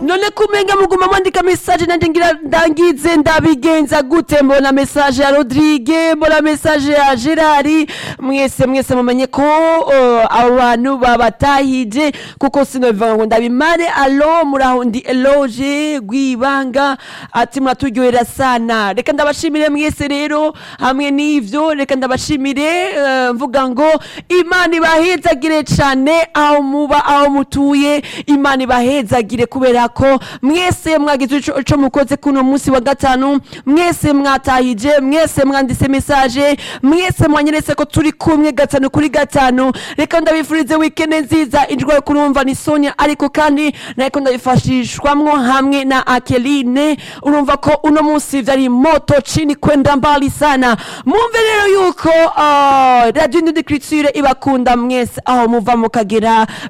none kumenga muguma mwandika message nanje ngira ndangize ndabigenza gute mbona message ya Rodrigue mbona message ya Gerard mwese mwese mumenye ko uh, abo bantu babatahije kuko sinobivuga ngo ndabimare alo muraho ndi eloge gwibanga ati muraturyohera sana reka ndabashimire mwese rero hamwe n'ivyo reka ndabashimire uh, mvuga ngo imana ibahezagire cane aho muba aho mutuye imana ibahezagire kubera ko mwese mwagize ico ico mukoze kuno munsi wa gatanu mwese mwatahije mwese mwanditse message mwese mwanyeretse ko turi kumwe gatanu kuri gatanu reka ndabifurize weekend nziza ijwi yo kurumva ni Sonia ariko kandi nariko ndabifashishwamwo hamwe na Akeline urumva ko uno munsi vyari moto chini kwenda mbali sana mumve rero yuko uh, radio Indundikriture ibakunda mwese aho muva mukagera